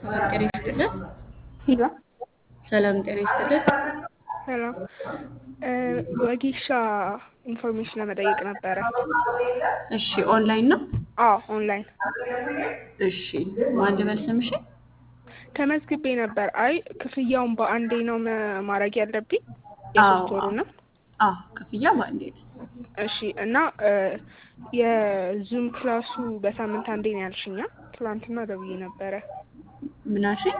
ሰላም ጤና ይስጥልን። ሄሎ ሰላም ጤና ይስጥልን። ሄሎ ወጌሻ ኢንፎርሜሽን ለመጠየቅ ነበረ። እሺ ኦንላይን ነው? አዎ ኦንላይን እሺ ማን ልበል ስምሽን? ተመዝግቤ ነበር። አይ ክፍያውን በአንዴ ነው መ- ማድረግ ያለብኝ የሶስት ወሩ ነው። አዎ ክፍያ በአንዴ ነው። እሺ እና የዙም ክላሱ በሳምንት አንዴ ነው ያልሽኛ? ትላንትና ደውዬ ነበረ። ምን አልሽኝ?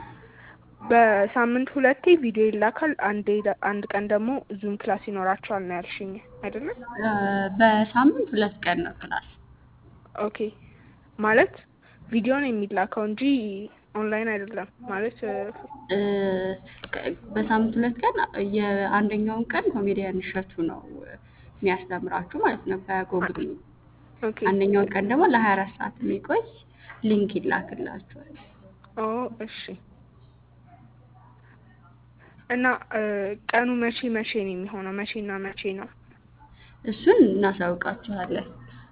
በሳምንት ሁለቴ ቪዲዮ ይላካል፣ አንዴ አንድ ቀን ደግሞ ዙም ክላስ ይኖራቸዋል ነው ያልሽኝ አይደለም? እ፣ በሳምንት ሁለት ቀን ነው ክላስ። ኦኬ ማለት ቪዲዮ ነው የሚላከው እንጂ ኦንላይን አይደለም ማለት እ፣ እ፣ ከ- በሳምንት ሁለት ቀን የአንደኛውን ቀን ኮሜዲያን እሸቱ ነው የሚያስተምራችሁ ማለት ነው በጎግል ሚት። ኦኬ አንደኛውን ቀን ደግሞ ለሀያ አራት ሰዓት የሚቆይ ሊንክ ይላክላችኋል። ኦ እሺ። እና እ፣ ቀኑ መቼ መቼ ነው የሚሆነው? መቼና መቼ ነው? እሱን እናሳውቃችኋለን።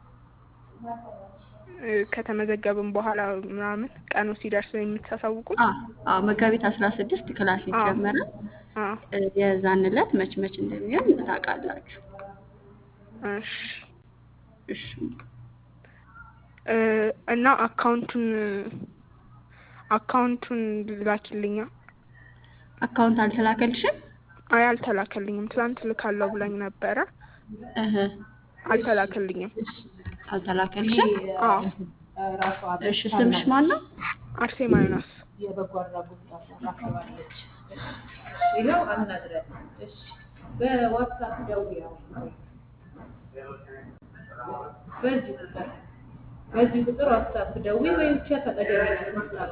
እ፣ ከተመዘገብን በኋላ ምናምን ቀኑ ሲደርስ ነው የምታሳውቁት? አዎ አዎ፣ መጋቢት አስራ ስድስት ክላስ አዎ ይጀመራል። አዎ እ፣ የዛን ዕለት መች መች እንደሚሆን ታውቃላችሁ። እሺ እሺ እ፣ እና አካውንቱን አካውንቱን ላኪልኛ። አካውንት አልተላከልሽም? አይ አልተላከልኝም። ትላንት ልካለው ብላኝ ነበረ፣ እህ አልተላከልኝም። አልተላከልሽም? አዎ እሺ ስምሽ ማን ነው? አርሴማ ዮናስ። የበጎ አድራጎት ታሰራክባለች። ይኸው አናግረን። እሺ በዋትሳፕ ደውዪ አሁን። በዚህ ቁጥር በዚህ ቁጥር ዋትሳፕ ደውዪ ወይ ብቻ ተቀደሚ ዋትሳፕ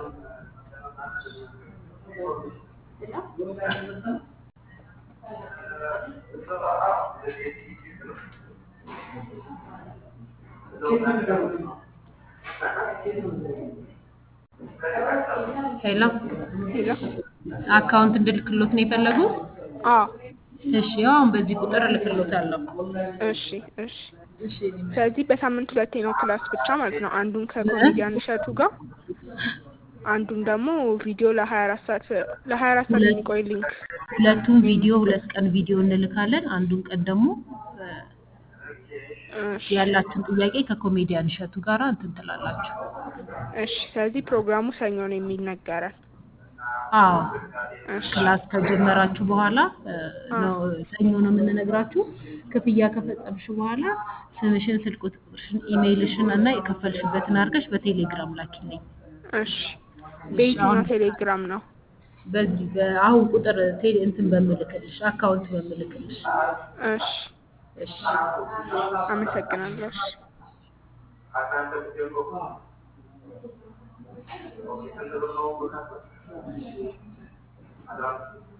ሄሎ ሄሎ አካውንት እንድልክሎት ነው የፈለጉት? አዎ እሺ ያው አሁን በዚህ ቁጥር እልክሎታለሁ። እሺ እሺ። እሺ ስለዚህ በሳምንት ሁለቴ ነው ክላስ ብቻ ማለት ነው። አንዱን ከኮሜዲያን እሸቱ ጋር አንዱን ደግሞ ቪዲዮ ለሀያ አራት ሰዓት ለሀያ አራት ሰዓት ሁለት የሚቆይ ሊንክ። ሁለቱም ቪዲዮ ሁለት ቀን ቪዲዮ እንልካለን። አንዱን ቀን ደግሞ እ፣ እሺ ያላችሁን ጥያቄ ከኮሜዲያን እሸቱ ጋር እንትን ትላላችሁ። እሺ። ስለዚህ ፕሮግራሙ ሰኞ ነው የሚነገረን። አዎ እሺ ክላስ ከጀመራችሁ በኋላ እ፣ አዎ ነው ሰኞ ነው የምንነግራችሁ። ክፍያ ከፈጸምሽ በኋላ ስምሽን፣ ስልክ ቁጥርሽን፣ ኢሜይልሽን እና የከፈልሽበትን አድርገሽ በቴሌግራም ላኪልኝ። እሺ። እሺ በየትኛው አሁን ቴሌግራም ነው? በዚህ በአሁን ቁጥር ቴሌ እንትን በምልክልሽ አካውንት በምልክልሽ። እሺ እሺ አመሰግናለሁ። እሺ Thank you.